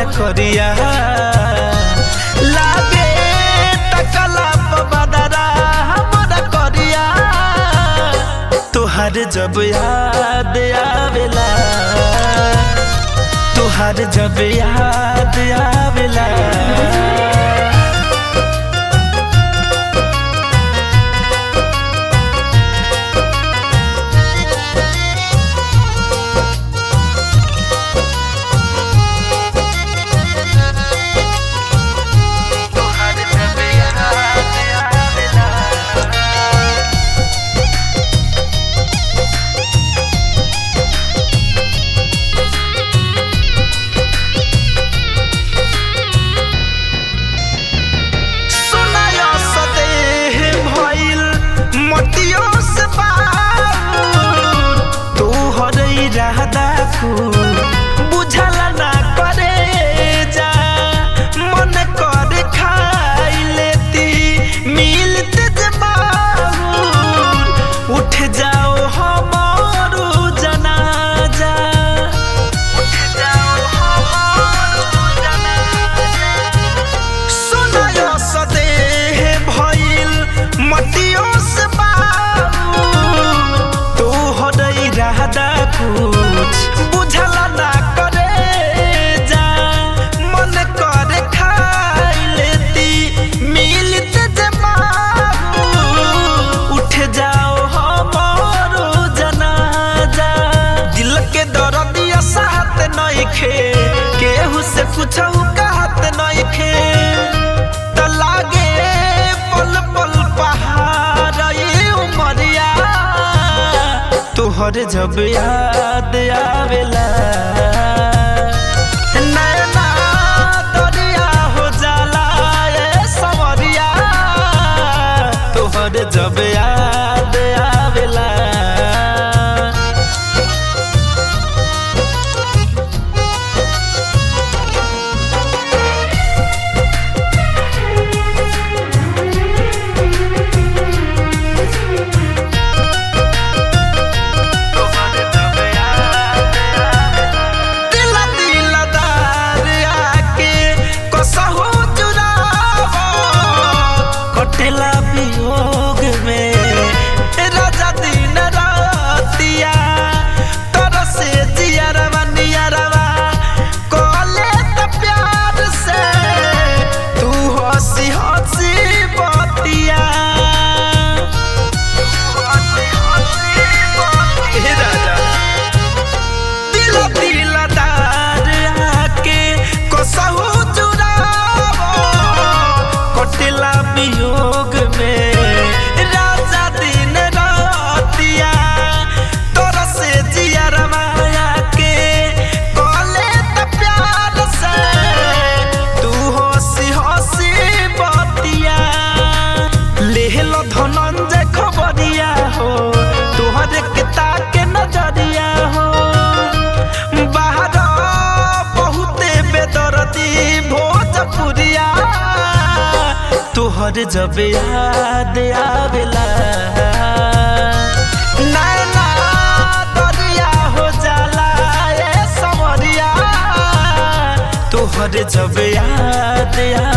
करिया लागे तकला बदरा हमरा करिया तुहार जब याद आवेला तुहार जब याद आवेला तुहार जब याद आवेला सुनायो सदेह भइल मटियो से बाबूर तू हरई रहदा खूब बुझल ना करे जा मन कर खाई लेती मिलते जे बाबूर उठ जाओ हमारो जनाजा उठ जाओ हमारो जनाजा सुनायो सदेह भइल मटियो से बाबूर तू हरई रहदा कुछ बुझल ना करे जा मन कर खाई लेती मिलत जे बाबूर उठ जाओ हमारो जनाजा दिल के दर्दिया साथ नइखे केहू से कुछऊ कहत नइखे त लागे पल पल पहाड़ ये उमरिया तोहर जब याद आवेला नैना दरिया हो जाला ए सवरिया तोहर जब याद आवेला दिल दिलदार आके कसहु चुरावो कटेला वियोग में राजा दिन रातिया तरसे जियरवा नियरवा कोले त प्यार से तू हंसी हंसी बतिया हे राजा दिल दिलदार आके कसहु चुरावो कटिला वियोग में राजा दिन रातिया तोर से जियर माया के कले त प्यार से तू हंसी हंसी बतिया लेहल धनंजय खबरिया हो तोहरे के ताके नजरिया हो बाहर बहुते बेदर्दी भोजपुरिया तोहर जब याद आवेला नैना दरिया हो जाला ए सवरिया तोहर जब याद